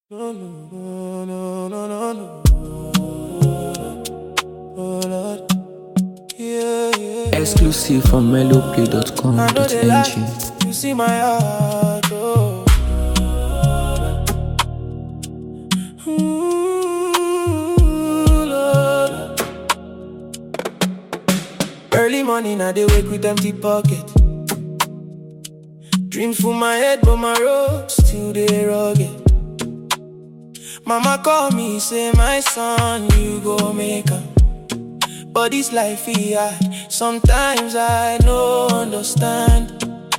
No, no, no, no, no, no. Oh, Lord. Yeah, yeah. Exclusive from I know they lie. melopay.com.ng. You see my heart, oh. Ooh, Lord. Early morning, I dey wake with empty pocket. Dreams full my head, but my road still dey rugged. Mama call me, say my son, you go make am. But this life here, sometimes I no understand.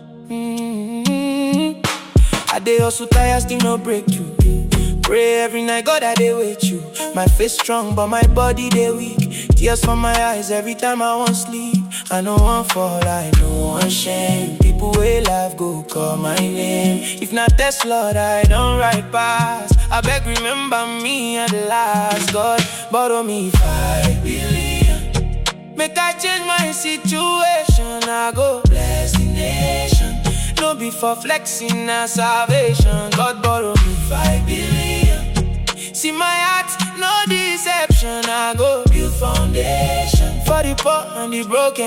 Mm-hmm. I dey hustle tire, still no breakthrough. Pray every night, God I dey with you. My face strong, but my body dey weak. Tears from my eyes every time I want sleep. I no want fall, I no want shame. People wey life go call my name. If not test Lord, I don't ride past. I beg remember me at last. God borrow me five billion. Make I change my situation. I go bless the nation. No be for flexing na salvation. God borrow me five billion. See my heart, no deception. I go build foundation for the poor and the broken.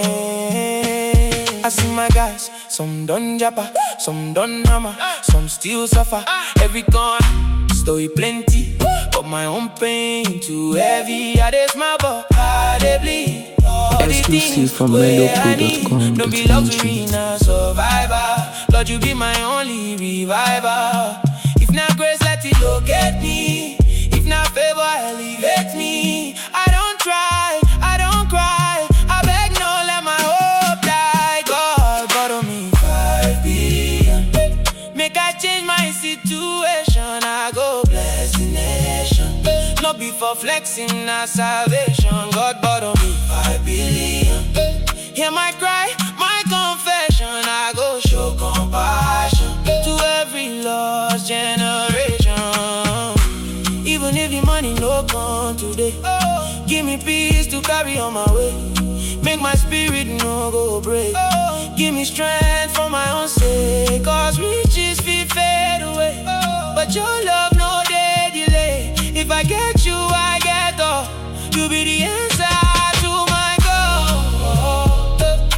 I see my guys, some done japa, some done hammer, some still suffer. Every con story plenty, but my own pain too heavy. I dey smile, but I dey bleed. All the Exclusive things from where I need, No be melopay.com.ng. luxury, na survivor. Lord, you be my only reviver. If not grace, let it locate me. If not favor, elevate me. I don't try, I don't cry. I beg, no, let my hope die. God, borrow me five billion. Make I change my situation. I go bless the nation. No be for flexing, na salvation. God borrow me five billion. Hear my cry, my confession. I go show compassion to every lost generation. Even if the money no come today, give me peace to carry on my way. Make my spirit no go break. Give me strength for my own sake. Cause riches feel fade away. But your love no day delay. If I get you, I get all. You be the answer to my goal.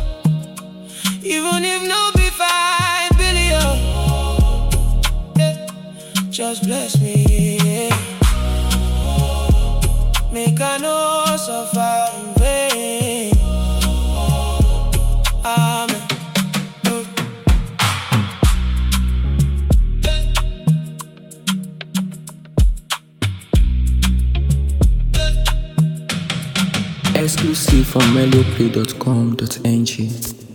Even if no be five billion. Just bless me. yeah. Make I no suffer in vain. Amen. Exclusive from melopay.com.ng.